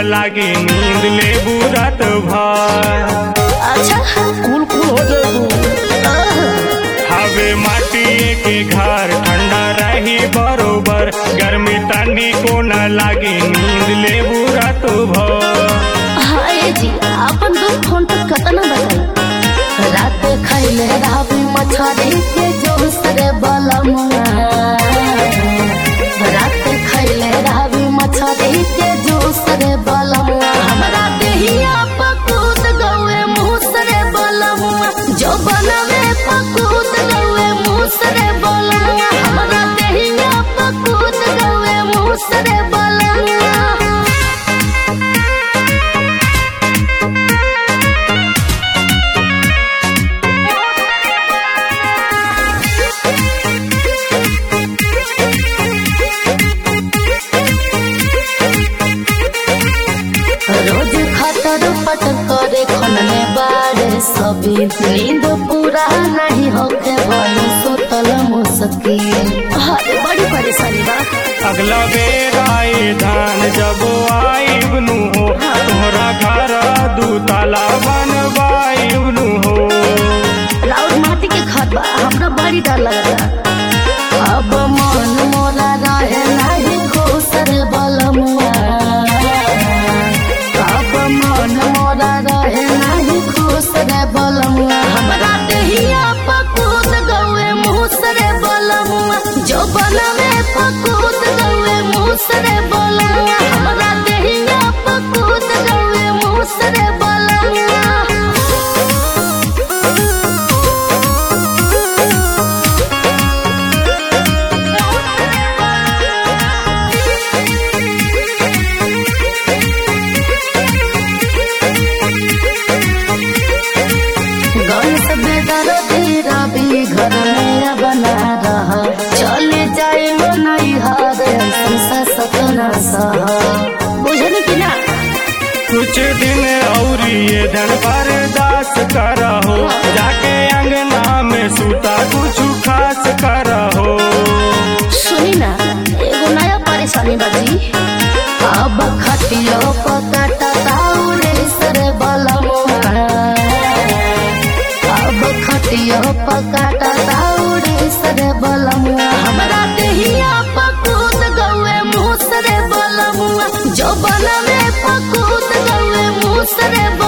लागी नींद ले बुरत भर अच्छा कुल कुल हो जाएगू हवे माटी के घर ठंडा रही बरोबर गर्मी तनी को न लागी नींद ले बुरत भर हाय जी अपन दुख फोन पर कतना बताई रात खैले रावी मछरी के जोश रे बलमुआ रात खैले रावी मछरी के जोश रे बलमुआ हमरा देहिया पकूत गौए मुस रे बलमुआ जो बनवे पकूत गौए मुस रे बलमुआ हमरा देहिया पकूत गौए मुस रे बलमुआ रोज खतर पटर करे खनने बारे सभी नींद पूरा नहीं होके बनी सुतल मुश्किल अरे बड़ी परेशानी बा अगला बेर आए धान जब आई बनु हो तोहरा घर दू ताला बनवाई बनु हो राउर माटी के घर बा हमरा बड़ी डर लगता अब मन मोरा रहे नहीं खुश रे बलमुआ अब मन मोरा रहे नहीं खुश रे बलमुआ हमरा देहिया पकूत गौए मुस रे बलमुआ जो बनवे पकूत गौए मुस रे बलमुआ हमरा देहिया पकूत गौए मुस रे बलमुआ गणेश बेदर तेरा भी घर में बना रहा चले जाए वो नहीं हार संसा सपना सहा बुझल कि ना कुछ दिन और ये धन बर्दाश्त करहो जाके अंगना में सूता कुछ खास करहो सुनी ना एगो नया परेशानी बाजी अब खटियो पकाटा ताउरे सर बलमुआ अब खटियो पकाटा ताउरे सर बलमुआ हमरा देहिया पकूत गौए मुँह सरे बलमुआ जो बनवे पकूत गौए मुँह सरे